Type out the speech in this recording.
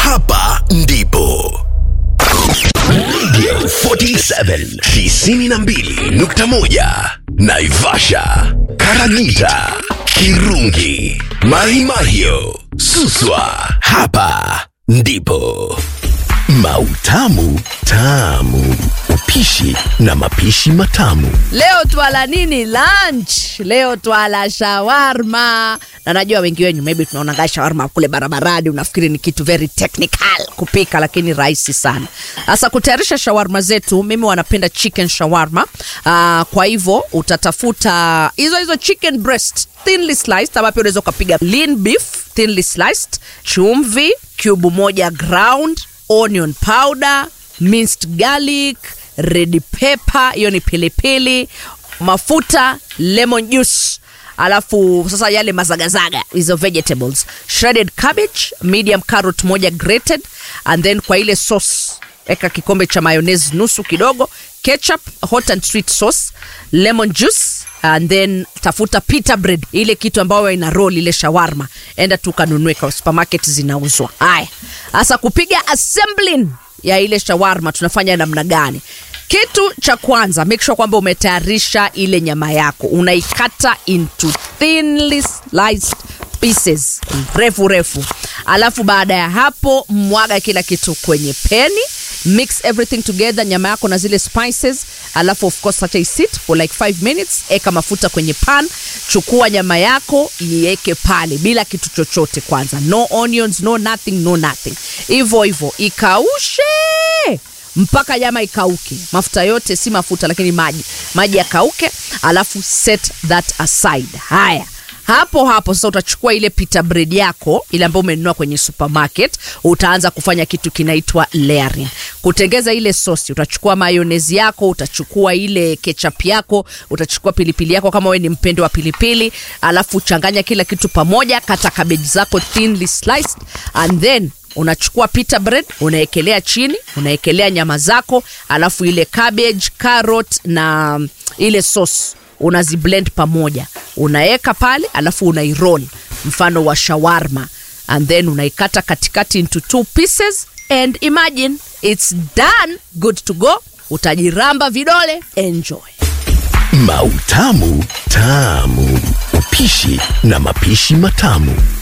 hapa ndipo Radio 47 92.1 Naivasha, Karagita, Kirungi, Mahimahio, Suswa. Hapa ndipo Mautamu Tamu, upishi na mapishi matamu. Leo twala nini lunch? Leo twala shawarma, na najua wengi wenyu maybe tunaonanga shawarma kule barabarani, unafikiri ni kitu very technical kupika, lakini rahisi sana. Sasa kutayarisha shawarma zetu, mimi wanapenda chicken shawarma. Uh, kwa hivyo utatafuta hizo hizo chicken breast thinly sliced, ama pia unaweza ukapiga lean beef thinly sliced, chumvi cube moja ground, onion powder, minced garlic red pepper, hiyo ni pilipili, mafuta, lemon juice alafu sasa yale mazagazaga hizo vegetables shredded cabbage medium carrot moja grated and then kwa ile sauce eka kikombe cha mayonnaise nusu kidogo ketchup hot and sweet sauce lemon juice and then tafuta pita bread ile kitu ambayo ina roll ile shawarma enda tu kanunue kwa supermarket zinauzwa haya sasa kupiga assembling ya ile shawarma tunafanya namna gani kitu cha kwanza make sure kwamba umetayarisha ile nyama yako unaikata into thinly sliced pieces refu refu alafu baada ya hapo mwaga kila kitu kwenye peni mix everything together nyama yako na zile spices alafu of course acha isit for like 5 minutes eka mafuta kwenye pan chukua nyama yako iweke pale bila kitu chochote kwanza no onions no nothing no nothing hivyo hivyo ikaushe mpaka nyama ikauke mafuta yote si mafuta lakini maji maji yakauke alafu set that aside haya hapo hapo sasa utachukua ile pita bread yako ile ambayo umenunua kwenye supermarket utaanza kufanya kitu kinaitwa layering kutengeza ile sosi utachukua mayonezi yako utachukua ile ketchup yako utachukua pilipili yako kama wewe ni mpendo wa pilipili alafu changanya kila kitu pamoja kata cabbage zako thinly sliced and then unachukua pita bread unaekelea chini unaekelea nyama zako alafu ile cabbage carrot na mm, ile sauce unaziblend pamoja unaeka pale alafu unairoll mfano wa shawarma and then unaikata katikati into two pieces and imagine it's done good to go utajiramba vidole enjoy Mautamu Tamu, upishi na mapishi matamu.